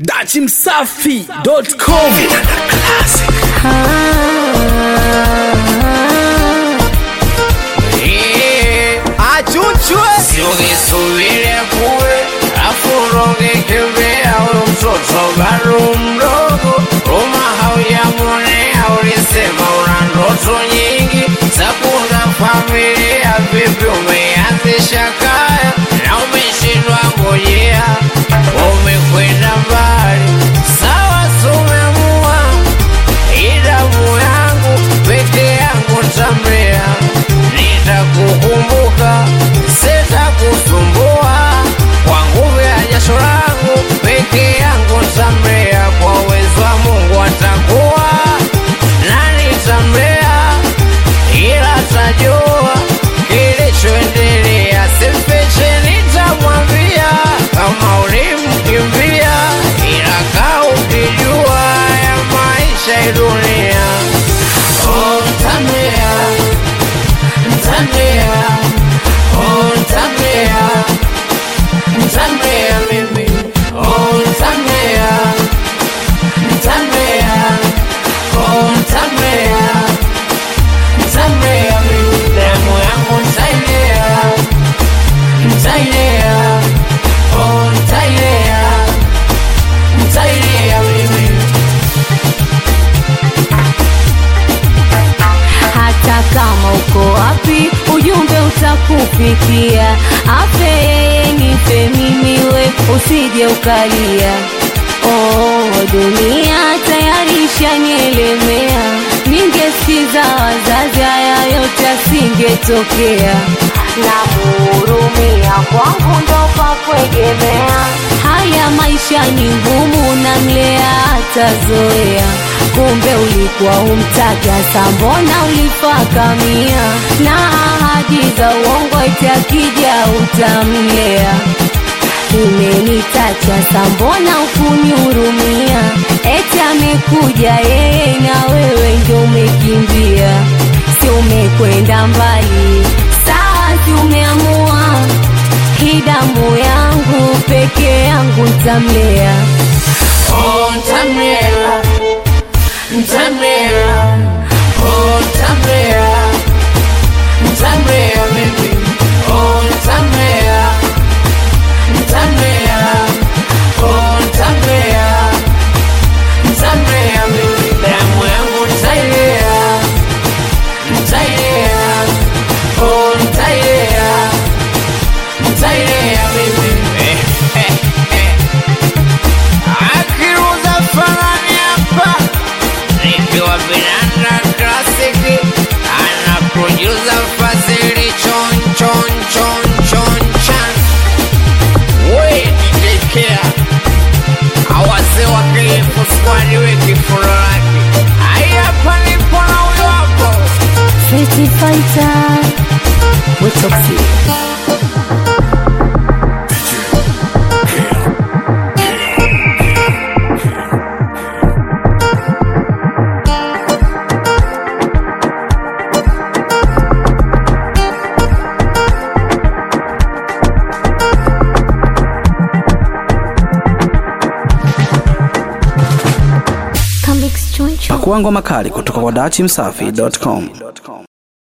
dachimsafi.com Achuchwe Unisubire kuwe afuroge kimbea huyo mtoto bado mdogo Roma haujamwonea ulisema una ndoto nyingi za kuunda familia vipi umeanzisha kaya na umeshindwa ngojea umekwenda mbali sawa sumeamua idamu yangu peke yangu tamrea nitakukumbuka sitakusumbua kwa nguvu ya jasho langu peke yangu tamrea kwa uwezo wa mungu atakuwa nani tamrea ila tajua kilichoendelea simfiche nitamwambia kama ulimkimbia ila kaa ukijua ya maisha ya dunia oh, tamrea Ntamea, oh ntamea, ntamea mimi, oh ntamea, ntamea, oh ntamea, ntamea mimi, damu yangu ntailea, ntailea, oh ntailea, ntailea mimi. hata kama uko wapi ujumbe utakufikia afe yeye nife mimi we usije ukalia oh, dunia tayari ishanielemea ningesikiza wazazi haya yote asingetokea na muhurumia kwangu ndo pa kuegemea haya maisha ni ngumu na mlea atazoea kumbe ulikuwa umtaja sambona ulifakamia na ahadi za uongo eti akija utamlea imenitacha sambona ukunihurumia eti amekuja yeye na wewe ndio umekimbia si umekwenda mbali sawa si umeamua hii damu yangu peke yangu ntamlea Oh, Tamera, Tamera, oh, Tamera, Tamera, baby, oh, Tamera, Tamera, oh, Tamera, Tamera, baby, damu yangu ntailea, ntailea, oh, ntailea, ntailea, baby, eh, eh, eh. akiruza fanani hapa nikiwa vinanda klasiki ana produsa fasili chon chon chon chon chan wedidekea awase wakilifu skwadi wekifuro lake ayapa nipo na huyo hapo Pretty fighter with toxic pakuangwa makali kutoka kwa dachimsafi.com